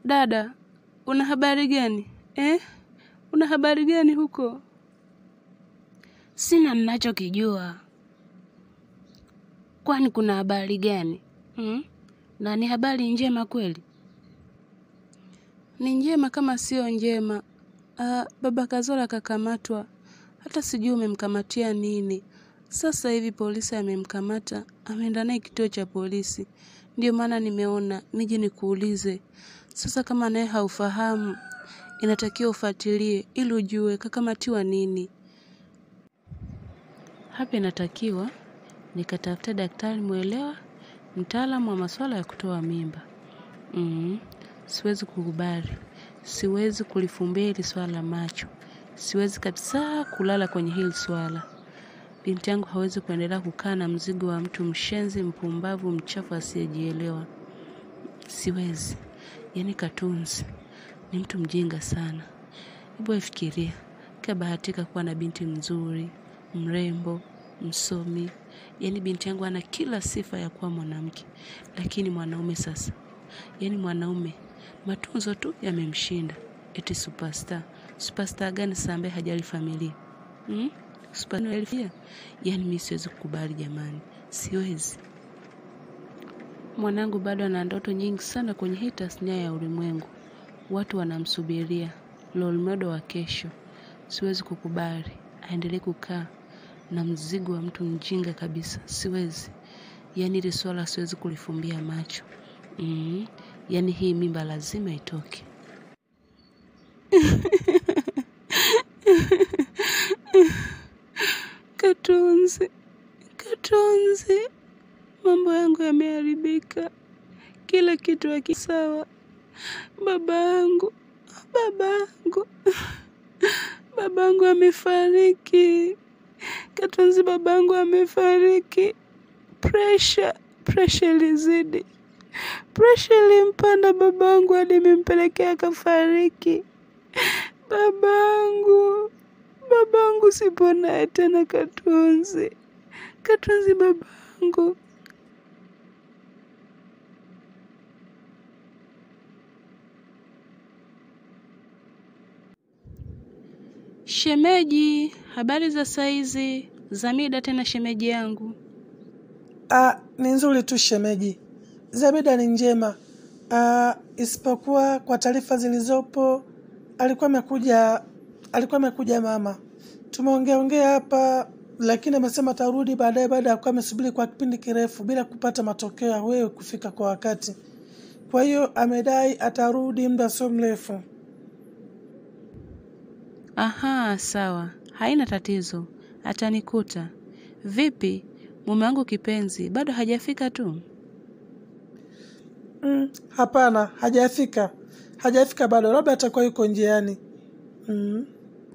Dada, una habari gani eh? Una habari gani huko? Sina ninachokijua. Kwani kuna habari gani hmm? Na ni habari njema kweli? Ni njema kama sio njema. Ah, baba Kazola kakamatwa, hata sijui umemkamatia nini. Sasa hivi polisi amemkamata, ameenda naye kituo cha polisi. Ndio maana nimeona nije nikuulize. Sasa kama naye haufahamu, inatakiwa ufuatilie ili ujue kakamatiwa nini. Hapa inatakiwa nikatafuta daktari mwelewa, mtaalamu wa masuala ya kutoa mimba. Mm, siwezi kukubali, siwezi kulifumbia hili swala macho, siwezi kabisa kulala kwenye hili swala. Binti yangu hawezi kuendelea kukaa na mzigo wa mtu mshenzi, mpumbavu, mchafu asiyejielewa. Siwezi. Yaani Katunzi ni mtu mjinga sana. Hebu fikiria, kabahatika kuwa na binti mzuri, mrembo, msomi. Yaani binti yangu ana kila sifa ya kuwa mwanamke, lakini mwanaume sasa, yaani mwanaume matunzo tu yamemshinda. Eti superstar. Superstar gani sasa ambaye hajali familia? Hmm? Superstar yaani mimi siwezi kukubali jamani, siwezi. Mwanangu bado ana ndoto nyingi sana kwenye hii tasnia ya ulimwengu. Watu wanamsubiria role model wa kesho. Siwezi kukubali aendelee kukaa na mzigo wa mtu mjinga kabisa, siwezi. Yaani hili swala siwezi kulifumbia macho. Mm, yaani hii mimba lazima itoke. Katunzi, Katunzi, mambo yangu yameharibika, kila kitu hakisawa. Babangu, babangu, babangu amefariki. Katunzi, babangu amefariki. Presha, presha ilizidi, presha ilimpanda babangu hadi imempelekea akafariki. Babangu, babangu siponaye tena. Katunzi, Katunzi, babangu. Shemeji, habari za saizi? Zamida tena shemeji yangu. Ah, ni nzuri tu shemeji. Zamida ni njema. Ah, isipokuwa kwa taarifa zilizopo alikuwa amekuja alikuwa amekuja mama. Tumeongea ongea hapa lakini amesema atarudi baadaye baada ya kuwa amesubiri kwa kipindi kirefu bila kupata matokeo ya wewe kufika kwa wakati. Kwa hiyo amedai atarudi muda sio mrefu. Aha, sawa, haina tatizo, atanikuta. Vipi, mume wangu kipenzi bado hajafika tu? Mm, hapana, hajafika. Hajafika bado, labda atakuwa yuko njiani. Mm.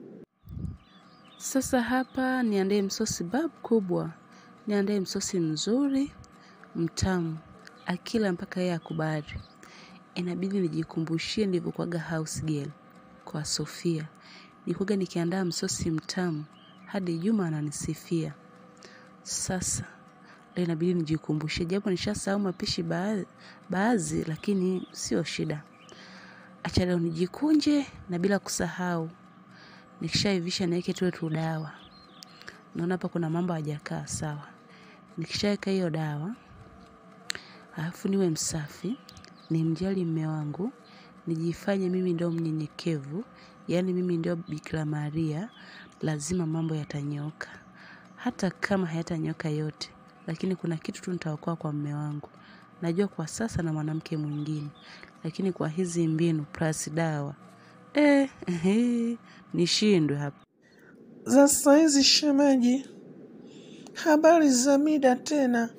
Sasa hapa niandae msosi babu kubwa, niandae msosi mzuri mtamu, akila mpaka yeye akubali. Inabidi nijikumbushie nilivyokuwaga house girl kwa Sofia. Nilikuwaga nikiandaa msosi mtamu hadi Juma ananisifia. Sasa leo inabidi nijikumbushie, japo nishasahau mapishi baadhi, baadhi lakini sio shida. Acha leo nijikunje na bila kusahau nikishaivisha niweke tule tu dawa. Naona hapa kuna mambo hajakaa sawa. Nikishaweka hiyo dawa, alafu niwe msafi, nimjali mme wangu, nijifanye mimi ndio mnyenyekevu, yaani mimi ndio Bikira Maria, lazima mambo yatanyoka. Hata kama hayatanyoka yote, lakini kuna kitu tu nitaokoa kwa mme wangu. Najua kwa sasa na mwanamke mwingine, lakini kwa hizi mbinu plus dawa eh, eh, nishindwe hapa. Za saizi shemeji, habari za mida tena.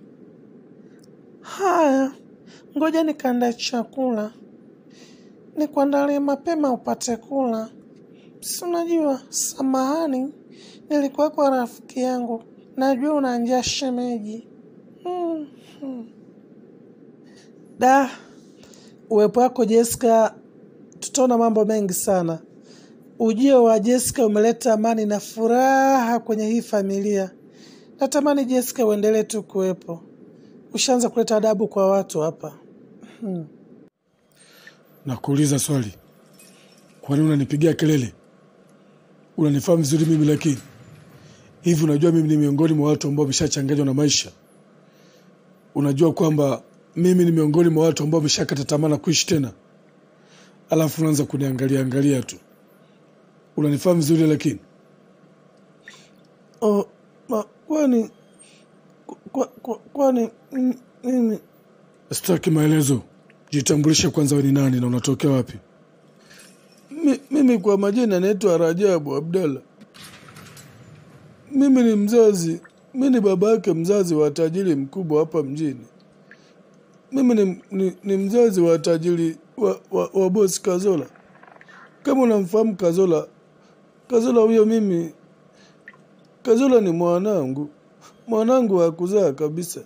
Haya, ngoja nikaandae chakula, nikuandalie mapema upate kula. Si unajua, samahani, nilikuwa kwa rafiki yangu, najua una njaa shemeji. Hmm, hmm. Da, uwepo wako Jessica, tutaona mambo mengi sana. Ujio wa Jessica umeleta amani na furaha kwenye hii familia. Natamani Jessica uendelee tu kuwepo. Ushaanza kuleta adabu kwa watu hapa. Hmm. Nakuuliza swali, kwani unanipigia kelele? Unanifahamu vizuri mimi, lakini hivi unajua mimi ni miongoni mwa watu ambao wameshachanganywa na maisha. Unajua kwamba mimi ni miongoni mwa watu ambao wameshakata tamaa na kuishi tena, alafu unaanza kuniangalia angalia tu. Unanifahamu vizuri lakini Oh, ma, kwani kwa- kwa- kwani mm, mimi sitaki maelezo. Jitambulishe kwanza, wewe ni nani na unatokea wapi? mi, mimi kwa majina naitwa Rajabu Abdalla. Mimi ni mzazi, mi ni baba yake mzazi wa tajiri mkubwa hapa mjini. Mimi ni, ni, ni mzazi wa tajiri wa, wa, wa bosi Kazola. Kama unamfahamu Kazola, Kazola huyo mimi, Kazola ni mwanangu, mwanangu wa kuzaa kabisa.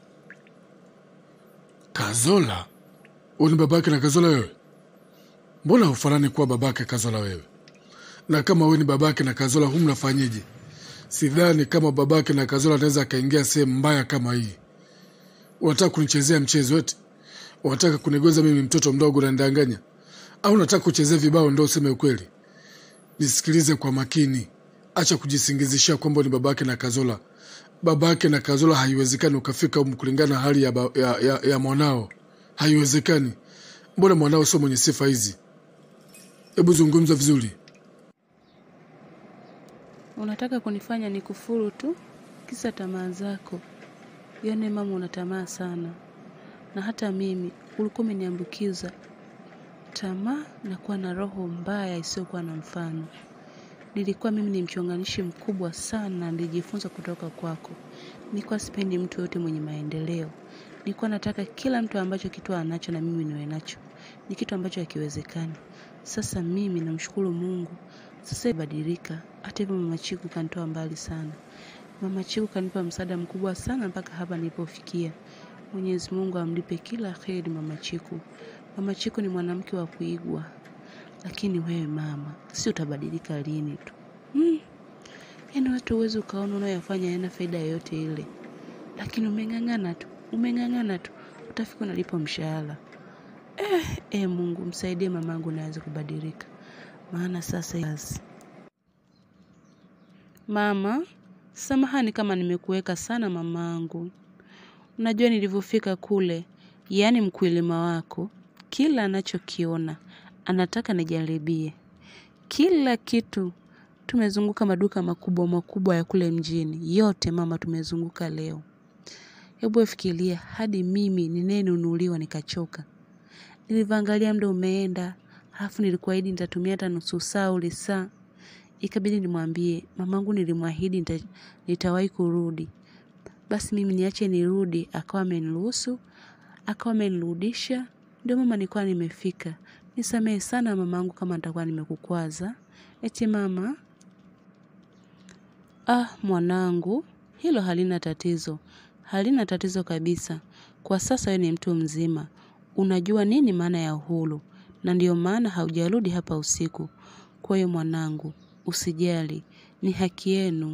Kazola? Wewe ni babake na Kazola wewe? Mbona hufanani kuwa babake Kazola wewe? Na kama wewe ni babake na Kazola, hu mnafanyeje? Sidhani kama babake na Kazola anaweza akaingia sehemu mbaya kama hii. Unataka kunichezea mchezo eti? Unataka kunigonza mimi mtoto mdogo unanidanganya? Au unataka kuchezea vibao ndo useme ukweli? Nisikilize kwa makini, acha kujisingizishia kwamba ni babake na Kazola. Babake na Kazola haiwezekani ukafika humu kulingana na hali ya, ba, ya, ya, ya mwanao, haiwezekani. Mbona mwanao sio mwenye sifa hizi? Hebu zungumza vizuri. Unataka kunifanya nikufuru tu kisa tamaa zako. Yone mama, una tamaa sana, na hata mimi ulikuwa umeniambukiza tamaa na kuwa na roho mbaya isiyokuwa na mfano. Nilikuwa mimi ni mchonganishi mkubwa sana, nilijifunza kutoka kwako. Nilikuwa sipendi mtu yote mwenye maendeleo. Nilikuwa nataka kila mtu ambacho kitu anacho na mimi niwe nacho. Ni kitu ambacho hakiwezekani. Sasa mimi namshukuru Mungu. Sasa ibadilika. Hata hivyo mama Chiku kanitoa mbali sana. Mama Chiku kanipa msaada mkubwa sana mpaka hapa nilipofikia. Mwenyezi Mungu amlipe kila kheri mama Chiku. Mama Chiku ni mwanamke wa kuigwa. Lakini wewe mama, si utabadilika lini tu? Hmm. Yaani watu huwezi ukaona unayoyafanya hayana faida yoyote ile, lakini umeng'ang'ana tu, umeng'ang'ana tu, utafika unalipo mshahara. Eh, eh, Mungu msaidie mamangu naweze kubadilika, maana sasa kazi. Mama, samahani kama nimekuweka sana mamangu. Unajua nilivyofika kule, yaani mkulima wako kila anachokiona anataka nijaribie kila kitu. Tumezunguka maduka makubwa makubwa ya kule mjini, yote mama, tumezunguka leo. Hebu fikiria, hadi mimi ninayenunuliwa nikachoka. Nilivyoangalia muda umeenda, halafu nilikuahidi nitatumia hata nusu saa ule saa, ikabidi nimwambie mamangu, nilimwahidi nita, nitawahi kurudi, basi mimi niache nirudi. Akawa ameniruhusu, akawa amenirudisha. Ndio mama, nilikuwa nimefika. Nisamehe sana mamangu kama nitakuwa nimekukwaza. Eti mama, ah, mwanangu, hilo halina tatizo, halina tatizo kabisa. Kwa sasa wewe ni mtu mzima, unajua nini maana ya uhuru, na ndiyo maana haujarudi hapa usiku. Kwa hiyo mwanangu, usijali, ni haki yenu.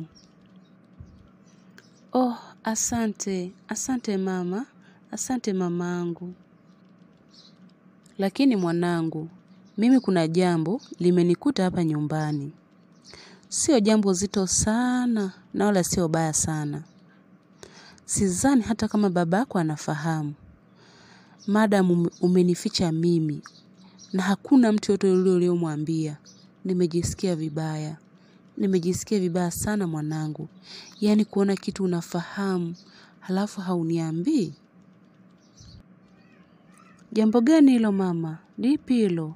Oh, asante, asante mama, asante mamangu. Lakini mwanangu, mimi kuna jambo limenikuta hapa nyumbani. Sio jambo zito sana na wala sio baya sana. Sidhani hata kama babako anafahamu. Madam umenificha mimi na hakuna mtu yote yule uliyomwambia. Nimejisikia vibaya. Nimejisikia vibaya sana mwanangu. Yaani kuona kitu unafahamu, halafu hauniambii. Jambo gani hilo mama? Lipi hilo?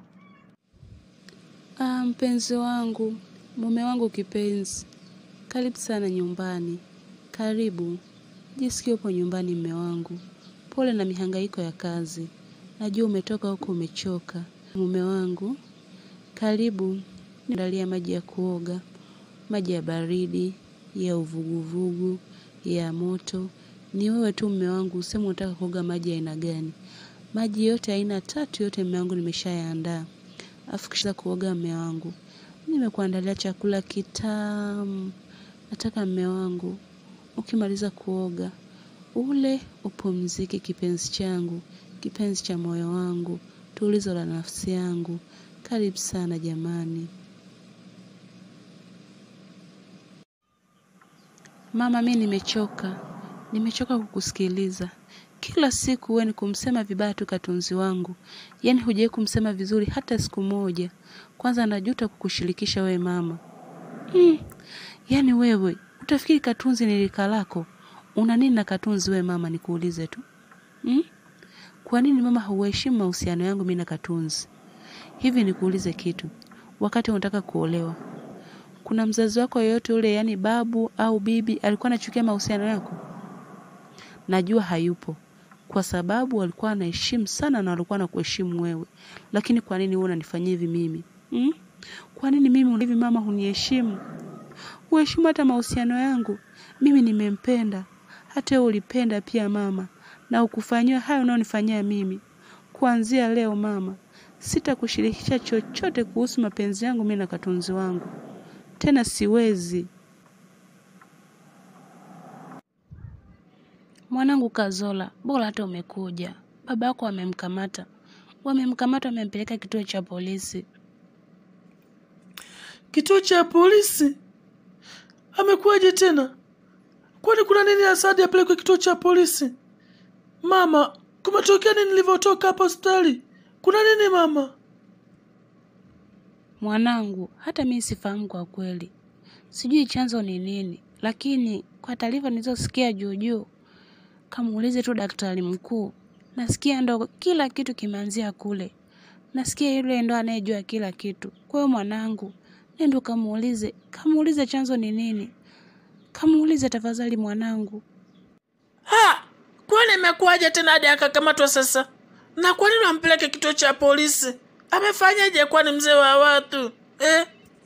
Ah, mpenzi wangu, mume wangu kipenzi, karibu sana nyumbani. Karibu, jisikie upo nyumbani mme wangu. Pole na mihangaiko ya kazi, najua umetoka huko umechoka. Mume wangu, karibu, niandalia maji ya kuoga, maji ya baridi, ya uvuguvugu, ya moto. Ni wewe tu mme wangu, useme unataka kuoga maji ya aina gani. Maji yote aina tatu yote mme wangu nimeshayaandaa. Afu kisha kuoga mme wangu, nimekuandalia chakula kitamu. Nataka mme wangu, ukimaliza kuoga ule upumzike, kipenzi changu, kipenzi cha moyo wangu, tulizo la nafsi yangu. Karibu sana jamani. Mama, mi nimechoka, nimechoka kukusikiliza kila siku. Wewe ni kumsema vibaya tu Katunzi wangu, yaani hujawahi kumsema vizuri hata siku moja. Kwanza najuta kukushirikisha wewe mama. Mm, yaani wewe utafikiri Katunzi ni rika lako? Una nini na Katunzi wewe mama? Nikuulize tu mm? Kwa nini mama hauheshimu mahusiano yangu mimi na Katunzi? Hivi nikuulize kitu, wakati unataka kuolewa kuna mzazi wako yoyote ule, yaani babu au bibi, alikuwa anachukia mahusiano yako? Najua hayupo, kwa sababu walikuwa anaheshimu sana na walikuwa anakuheshimu wewe. Lakini kwa nini wewe unanifanyia hivi mimi hmm? Kwa nini mimi hivi mama huniheshimu? Uheshimu hata mahusiano yangu. Mimi nimempenda, hata wewe ulipenda pia mama, na ukufanyiwa hayo unaonifanyia mimi. Kuanzia leo mama, sitakushirikisha chochote kuhusu mapenzi yangu mimi na Katunzi wangu tena siwezi. Mwanangu Kazola, bora hata umekuja. Baba yako wamemkamata, wamemkamata, wamempeleka kituo cha polisi. Kituo cha polisi? Amekuwaje tena? Kwani kuna nini Asadi apelekwe kituo cha polisi? Mama, kumetokea nini nilivyotoka hapa hospitali? Kuna nini mama? Mwanangu, hata mimi sifahamu kwa kweli, sijui chanzo ni nini, lakini kwa taarifa nilizosikia juu juu, kamuulize tu daktari mkuu. Nasikia ndo kila kitu kimeanzia kule, nasikia yule ndo anayejua kila kitu. Kwa hiyo mwanangu, nendo kamuulize, kamuulize chanzo ni nini, kamuulize tafadhali mwanangu. Ha! Kwani imekuwaje tena hadi akakamatwa sasa? Na kwa nini wampeleke kituo cha polisi? Amefanyaje kwani mzee wa watu eh?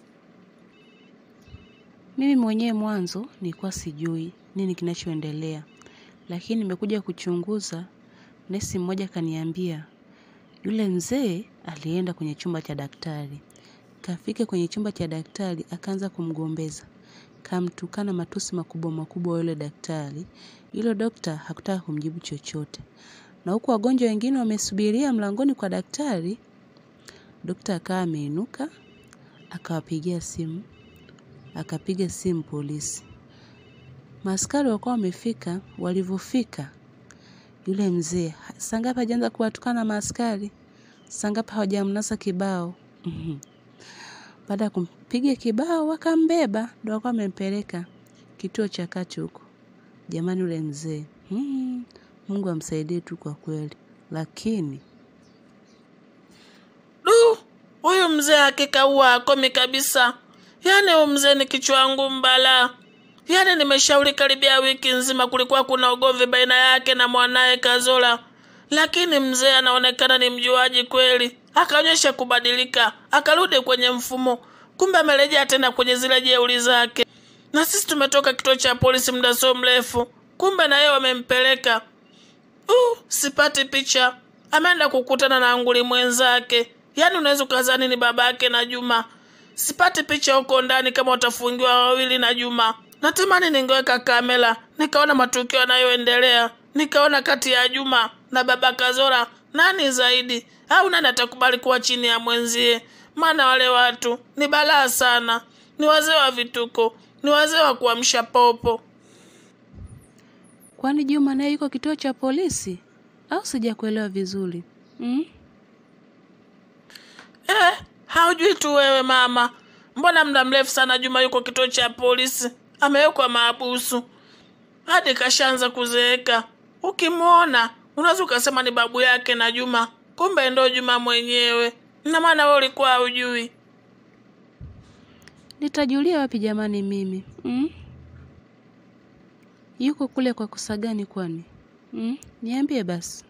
Mimi mwenyewe mwanzo nilikuwa sijui nini kinachoendelea, lakini nimekuja kuchunguza. Nesi mmoja kaniambia yule mzee alienda kwenye chumba cha daktari, kafika kwenye chumba cha daktari akaanza kumgombeza, kamtukana matusi makubwa makubwa yule daktari. Yule dokta hakutaka kumjibu chochote, na huku wagonjwa wengine wamesubiria mlangoni kwa daktari. Dokta akawa ameinuka akawapigia simu, akapiga simu polisi. Maaskari walikuwa wamefika. Walivyofika, yule mzee sangapi hajaanza kuwatukana maaskari, sangapi hawajamnasa kibao. Mhm. Baada ya kumpiga kibao, wakambeba, ndo wakawa wamempeleka kituo cha kati huko. Jamani, yule mzee hmm, Mungu amsaidie tu kwa kweli, lakini Du, huyu mzee hakika huwa akomi kabisa. Yaani huyu mzee ni kichwa wangu mbala. Yaani nimeshauri karibia wiki nzima kulikuwa kuna ugomvi baina yake na mwanaye Kazola, lakini mzee anaonekana ni mjuaji kweli, akaonyesha kubadilika, akarudi kwenye mfumo. Kumbe amerejea tena kwenye zile jeuri zake, na sisi tumetoka kituo cha polisi muda sio mrefu, kumbe na yeye wamempeleka. Uh, sipati picha. Ameenda kukutana na nguli mwenzake, yaani unaweza ukazani ni babake na Juma. Sipati picha huko ndani kama watafungiwa wawili na Juma. Natamani ningeweka kamera nikaona matukio yanayoendelea, nikaona kati ya Juma na baba Kazora nani zaidi, au nani atakubali kuwa chini ya mwenzie. Maana wale watu ni balaa sana, ni wazee wa vituko, ni wazee wa kuamsha popo. kwani Juma naye yuko kituo cha polisi au sijakuelewa vizuri hmm? Eh, haujui tu wewe mama. Mbona muda mrefu sana Juma yuko kituo cha polisi, amewekwa maabusu hadi kashaanza kuzeeka. Ukimwona unaweza ukasema ni babu yake na Juma, kumbe ndo Juma mwenyewe. Na maana wewe ulikuwa haujui. Nitajulia wapi jamani mimi hmm? Yuko kule kwa kosa gani kwani hmm? Niambie basi.